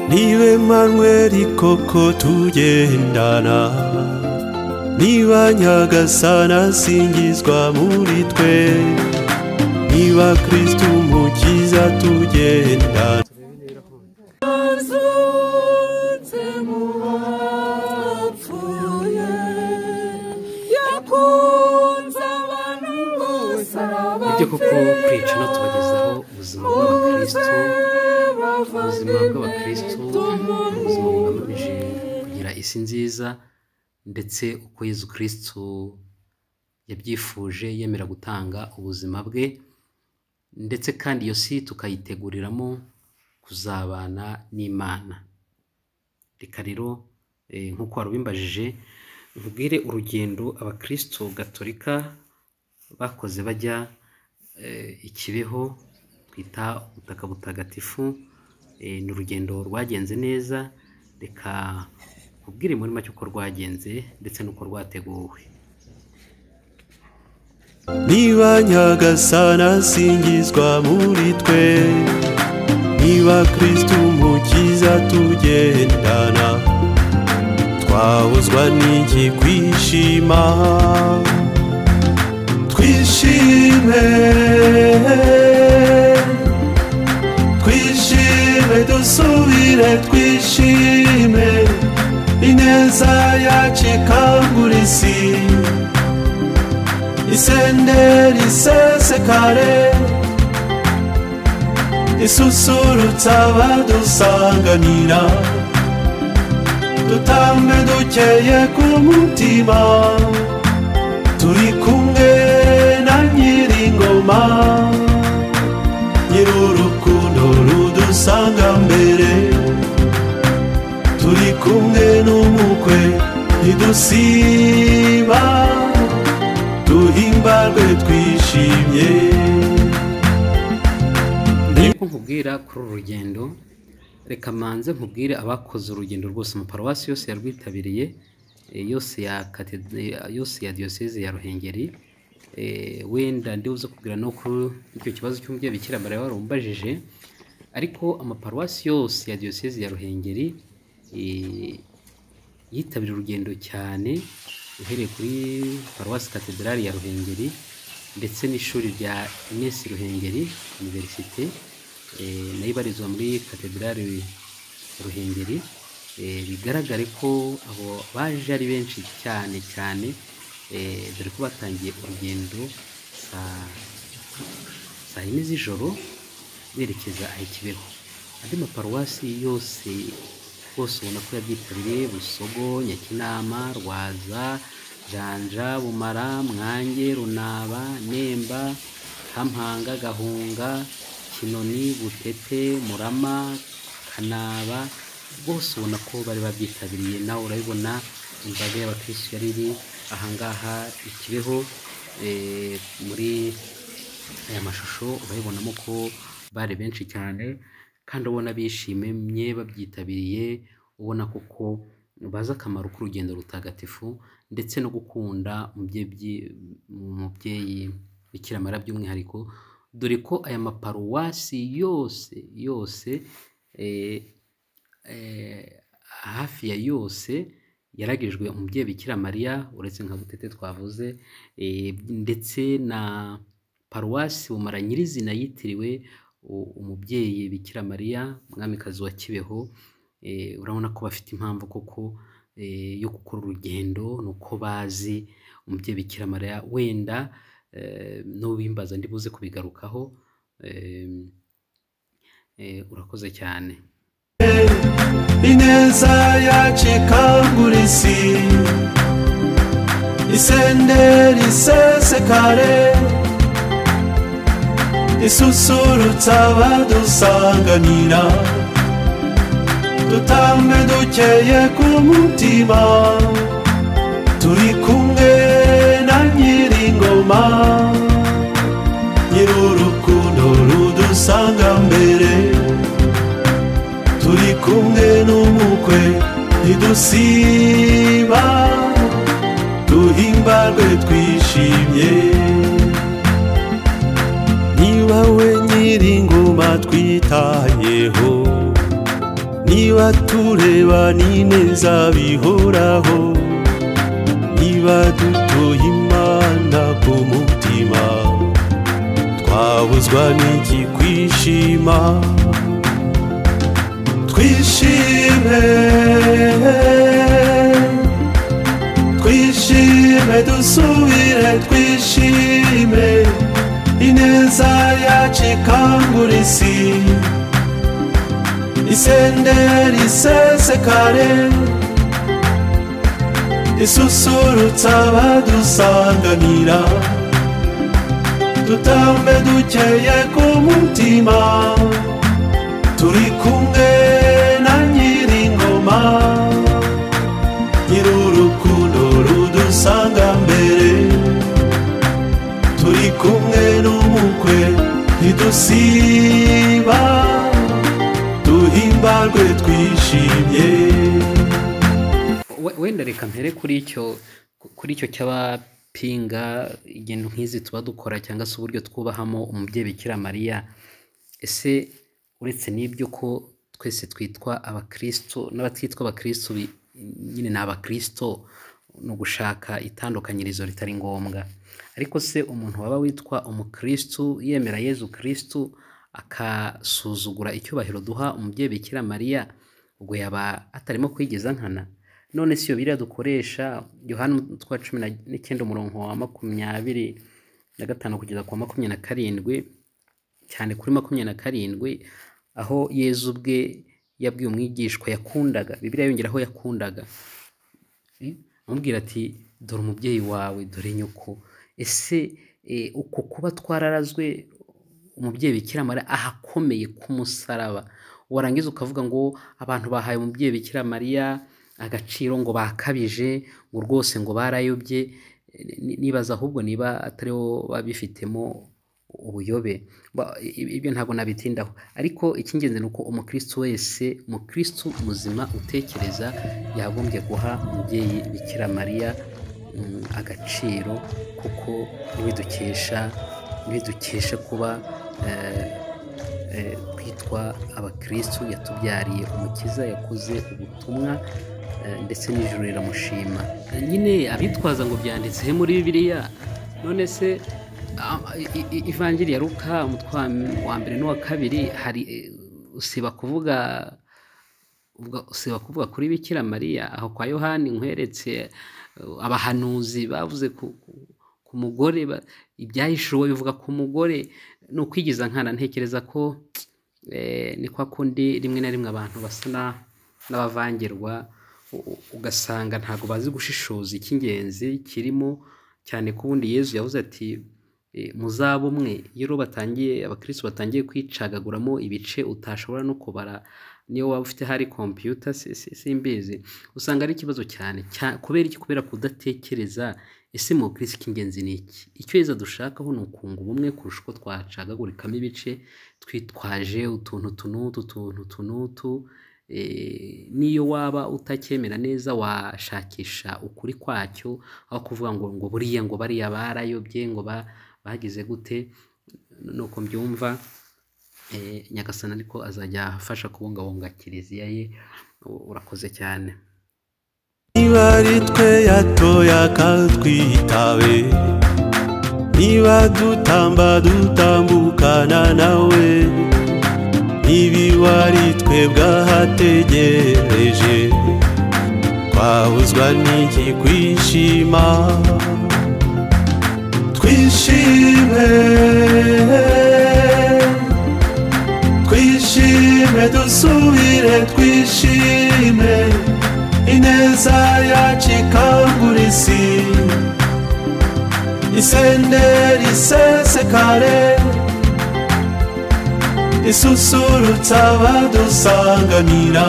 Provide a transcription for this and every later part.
niba manweri koko tugendana niba nyagasana asingizwa muri twe niba kirisiti umukiza tugendana yazutse mu bapfuye yakunze abantu bose nibyo koko bapfuye kwicana tubagezaho ubuzima bose bw'abakristo ubuzima bavandimwe bw'abakristo ni ubuzima tumumire bugamije kugira isi nziza ndetse uko yezu kirisitu yabyifuje yemera gutanga ubuzima bwe ndetse kandi iyo si tukayiteguriramo kuzabana n'imana reka rero eh, nk'uko wari ubimbajije nkubwire urugendo abakristo gatolika bakoze bajya eh, i kibeho twita ubutaka butagatifu eh, ni urugendo rwagenze neza reka nkubwire muri make uko rwagenze ndetse n'uko rwateguwe niba nyagasana asingizwa muri twe niba kirisiti umukiza tugendana twabuzwa n'iki kwishima twishime twishime dusubire twishime ineza yacu ikangura isi isenderi isesekare isusurutsa abadusanganira dutambe dukeye ku mutima turi kumwe na nyiringoma nyirurukundo rudusanga mbere turi kumwe n'umukwe ntidusiba duhimbarwe twishimye nk'uko nkubwira kuri uru rugendo reka manze nkubwire abakoze urugendo rwose amaparuwasi yose yarwitabiriye eh, yose ya katede- yose ya diyoseze ya ruhengeri eh, wenda ndibuze kubwira no kuri icyo kibazo cy'umubyeyi bikira mariya wari umbajije ariko amaparuwasi yose ya diyoseze ya ruhengeri eh, yitabira urugendo cyane uhereye kuri paruwasi katedrali ya ruhengeri ndetse n'ishuri rya ines ruhengeri iniverisite eh, nayo ibarizwa muri katedrali ruhengeri eh, bigaragare ko abo baje ari benshi cyane cyane eh, dore ko batangiye urugendo saa saa yine z'ijoro berekeza aho ikibeho andi maparuwasi yose rwose ubona ko yabyitabiriye busogo nyakinama rwaza janja bumara mwange runaba nemba kampanga gahunga kinoni butete murama kanaba rwose ubona ko bari babyitabiriye nawe urabibona imbaga y'abakirisitu yari iri ahangaha ikibeho eh, muri aya mashusho urabibonamo ko bari benshi cyane kandi ubona bishimye babyitabiriye ubona koko bazi akamaro k'urugendo rutagatifu ndetse no gukunda umubyeyi umubyeyi bikira mara by'umwihariko dore ko aya maparuwasi yose yose eh, eh, hafi ya yose yaragijwe umubyeyi bikira mariya uretse nka butete twavuze eh, ndetse na paruwasi bumara nyirizina yitiriwe u- umubyeyi bikira mariya umwamikazi wa kibeho eh, urabona ko bafite impamvu koko eh, yo gukora urugendo ni uko bazi umubyeyi bikira mariya wenda eh, n'ubimbaza ndibuze kubigarukaho eh, eh, urakoze cyane ineza yacu ikangura isi isenderi isesekare isusurutsa abadusanganira dutambe dukeye ku mutima turi kumwe na nyiringoma nyirurukundo rudusanga mbere turi kumwe n'umukwe ntidusiba duhimbarwe twishimye niba we nyiringoma twitayeho niba tureba n'ineza bihoraho niba dutuye imana ku mutima twabuzwa n'iki kwishima twishime twishime dusubire twishime ineza yacu ikangura isi isenderi isesekare isusurutsa abadusanganira dutambe dukeye ku mutima turi kumwe na nyiringoma nyir'urukundo rudusanga mbere turi kumwe n'umukwe ntidusiba duhimbarwe twishimye We- wenda reka mpere kuri icyo kuri icyo cy'abapinga ingendo nk'izi tuba dukora cyangwa se uburyo twubahamo umubyeyi bikira mariya ese uretse n'ibyo ko twese twitwa abakristo n'abatitwa abakristo bi- nyine ni abakristo ni ugushaka itandukanyirizo ritari ngombwa ariko se umuntu waba witwa umukristo yemera yezu kristo akasuzugura icyubahiro duha umubyeyi bikira mariya ubwo yaba atarimo kwigeza nkana none si iyo biriya dukoresha yohani umutwe wa cumi na- n'icyenda umurongo wa makumyabiri na gatanu kugeza ku wa makumyabiri na karindwi cyane kuri makumyabiri na karindwi aho yezu ubwe yabwiye umwigishwa yakundaga bibiriya yongeraho yakundaga amubwira ati dore umubyeyi wawe dore nyoko ese eh, uko kuba twararazwe umubyeyi bikira mariya ahakomeye k'umusaraba warangiza ukavuga ngo abantu bahaye umubyeyi bikira mariya agaciro ngo bakabije ngo rwose ngo barayobye eh, ni- nibaza ahubwo niba atari bo babifitemo ubuyobe Ba- i- ibyo ntabwo nabitindaho ariko icy'ingenzi ni uko umukristo wese umukristo muzima utekereza yagombye guha umubyeyi bikira mariya mm, agaciro kuko niwe dukesha niwe dukesha kuba eh, eh, twitwa abakristu yatubyariye umukiza yakoze ubutumwa eh, ndetse n'ijuru riramushima nyine abitwaza ngo byanditse he muri bibiliya none se ah, i- i- ivangiri ya ruka umutwe wa- wa mbere n'uwa kabiri hari eh, usiba kuvuga ubwo usiba kuvuga kuri bikira mariya aho kwa yohani nkweretse eh, abahanuzi bavuze ku, ku- ku mugore ba- ibyahishuwe bivuga ku mugore ni ukwigiza nkana ntekereza ko eh, ni kwa kundi rimwe na rimwe abantu basa na- n'abavangirwa u- u- ugasanga ntabwo bazi gushishoza icy'ingenzi kirimo cyane ko ubundi yezu yavuze ati eh, muzaba umwe iyo rero batangiye abakristo batangiye kwicagaguramo ibice utashobora no kubara niyo waba ufite hari kompiyuta si- si- simbizi usanga ari ikibazo cyane cya- kubera iki kubera kudatekereza ese mu kirisi cy'ingenzi ni iki icyo heza dushakaho ni ukunga ubumwe kurusha uko twacagagurikamo ibice twitwaje utuntu tunutu utuntu tunutu Eh, n'iyo waba utacyemera neza washakisha ukuri kwacyo aho kuvuga ngo ngo buriya ngo bariya barayobye ngo ba- bagize gute nuko mbyumva eh, nyagasani ariko azajya afasha kubungabunga kiliziya ye U- urakoze cyane niba ari twe yatoye akatwitabe niba dutamba dutambukana nawe niba ari twe bwahategereje twabuzwa n'iki kwishima twishime twishime dusubire twishime ineza yacu ikangura isi isenderi isesekare isusurutsa abadusanganira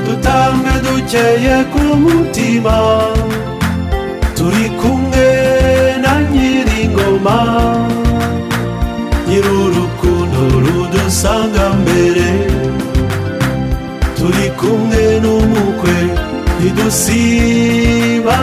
dutambe dukeye ku mutima turi kumwe na nyiringoma nyir'urukundo rudusanga mbere turi kumwe n'umukwe ntidusiba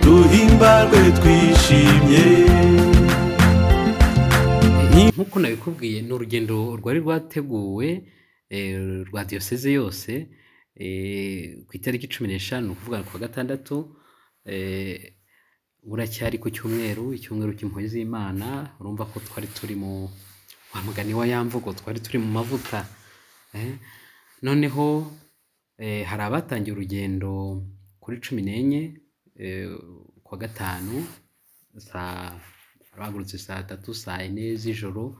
duhimbarwe twishimye nk'uko nabikubwiye ni urugendo rwari rwateguwe eh, rwa diyoseze yose eh, ku itariki cumi n'eshanu ni ukuvuga ku wa gatandatu eh, buracyari ku cyumweru icyumweru cy'impuhwe z'imana urumva ko twari turi mu wa mugani wa ya mvugo twari turi mu mavuta eh, noneho eh, hari abatangiye urugendo kuri cumi n'enye eh, ku wa gatanu saa bagurutse saa tatu saa ine z'ijoro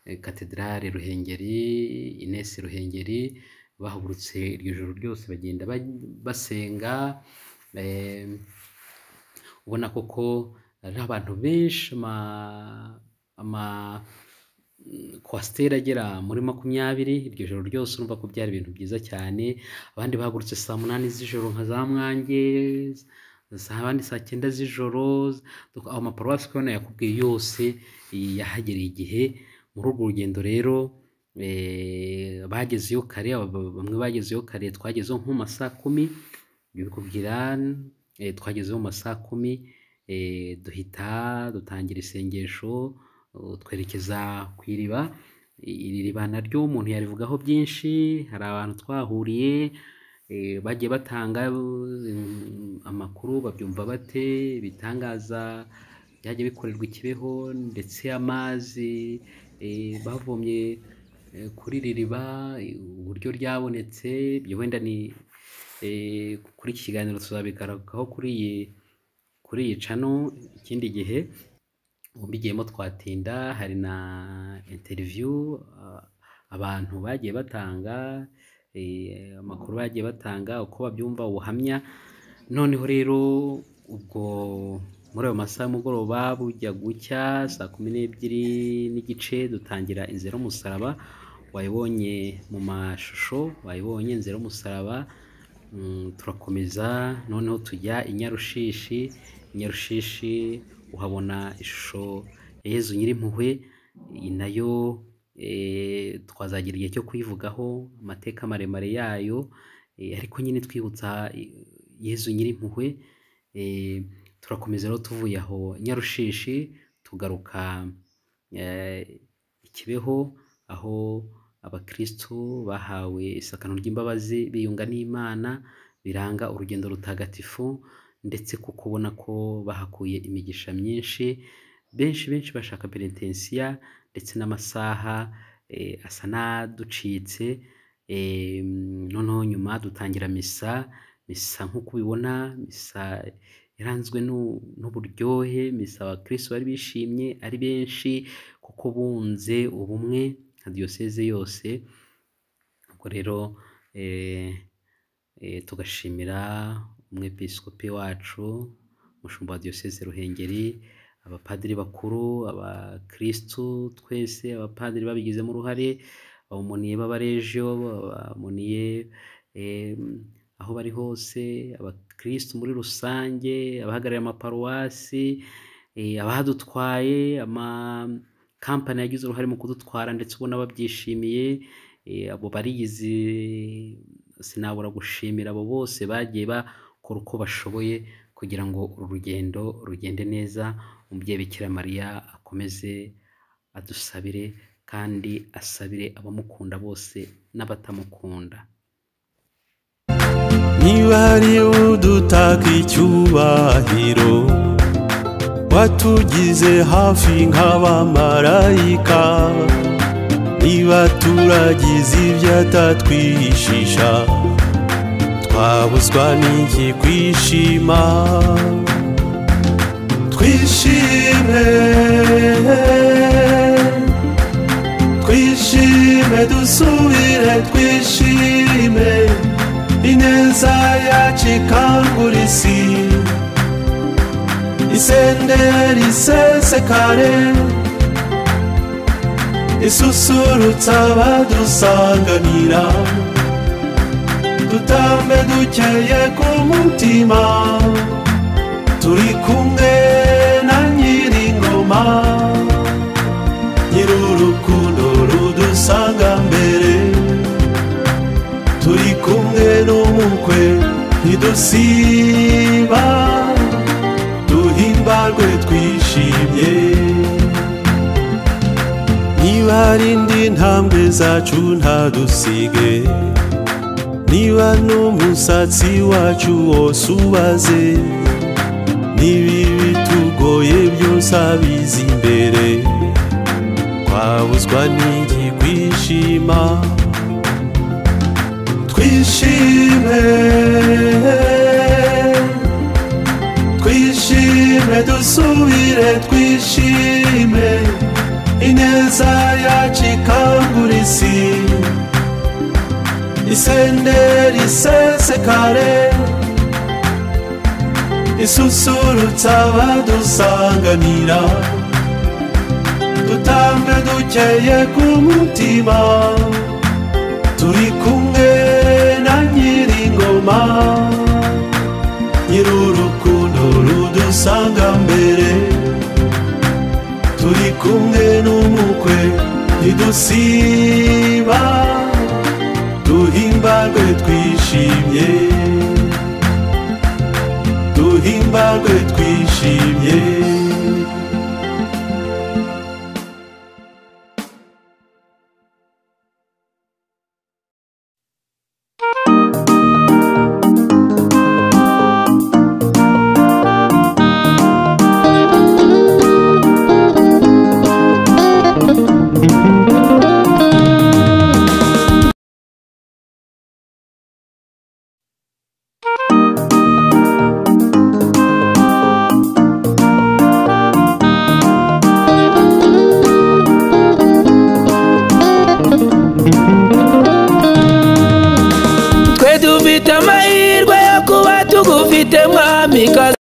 eh, katedrale ruhengeri inesi ruhengeri bahagurutse iryo joro ryose bagenda ba- basenga eh, ubona koko ari abantu benshi ama- ama kwasiteri agera muri makumyabiri iryo joro ryose urumva ko byari ibintu byiza cyane abandi bahagurutse saa munani z'ijoro nka za mwange saa- abandi saa cyenda z'ijoro Duk- ayo maparuwasi kubona yakubwiye yose eh, yahagereye igihe muri urwo rugendo rero eh, bagezeyo kare aba- aba- bamwe bagezeyo kare twagezeho nko mu ma saa kumi bikubwira eh, twagezeho mu ma saa kumi eh, duhita dutangira isengesho uh, twerekeza ku iriba I- iri riba naryo umuntu yarivugaho byinshi hari abantu twahuriye eh, bagiye batanga mm, amakuru babyumva bate ibitangaza byagiye bikorerwa i kibeho ndetse amazi eh, bavomye eh, kuri iri riba eh, uburyo ryabonetse ibyo wenda ni eh, kuri iki kiganiro tuzabigarukaho kuri iyi kuri iyi cano ikindi gihe ubu mbigiyemo twatinda hari na interiviyu abantu bagiye batanga eh, amakuru bagiye batanga uko babyumva ubuhamya noneho rero ubwo muri ayo masaha y'umugoroba bujya gucya saa kumi n'ebyiri n'igice dutangira inzira y'umusaraba wayibonye mu mashusho wayibonye inzira y'umusaraba Mm, turakomeza noneho tujya i nyarushishi i nyarushishi uhabona ishusho ya yezu nyirimpuhwe iyi nayo eh, twazagira igihe cyo kuyivugaho amateka maremare yayo eh, ariko nyine twibutsa eh, yezu nyirimpuhwe eh, turakomeza rero tuvuye aho nyarushishi tugaruka eh, ikibeho aho abakristu bahawe isakano ry'imbabazi biyunga n'imana biranga urugendo rutagatifu ndetse kuko ubona ko bahakuye imigisha myinshi benshi benshi bashaka perenitensiya ndetse n'amasaha eh, asa n'aducitse eh, noneho nyuma dutangira misa misa nk'uko ubibona misa yaranzwe n'u- n'uburyohe misa abakristo bari bishimye ari benshi kuko bunze ubumwe nka diyoseze yose ubwo rero eh, eh, tugashimira umwepiskopi wacu umushumba wa diyoseze ruhengeri abapadiri bakuru abakristu twese abapadiri babigizemo uruhare abamoniye b'abarejo abamoniye eh, aho bari hose abakristu muri rusange abahagarariye amaparuwasi eh, abadutwaye amakampani yagize uruhare mu kudutwara ndetse ubona babyishimiye eh, abo barigize sinabura gushimira abo bose bagiye bakora uko bashoboye kugira ngo uru rugendo rugende neza umubyeyi bikira mariya akomeze adusabire kandi asabire abamukunda bose n'abatamukunda niba hari udutaka icyubahiro watugize hafi nk'abamarayika niba turagize ibyo atatwihishisha twabuzwa n'iki kwishima twishime twishime dusubire twishime ineza yacu ikangura isi isenderi isesekare isusurutsa abadusanganira dutambe dukeye ku mutima turi kumwe na nyiringoma nyirurukundo rudusanga mbere turi kumwe n'umukwe ntidusiba duhimbarwe twishimye niba ntarindi ntambwe zacu ntadusige niba n'umusatsi wacu wose ubaze niba ibitugoye byose abizi imbere twabuzwa n'iki kwishima twishime twishime dusubire twishime ineza yacu ikangura isi isenderi isesekare isusurutsa abadusanganira dutambe dukeye ku mutima turi kumwe na nyiringoma nyirurukundo rudusanga mbere turi kumwe n'umukwe ntidusiba duhimbarwe twishimye duhimbarwe twishimye twe dufite amahirwe yo kuba tugufite mwamikazi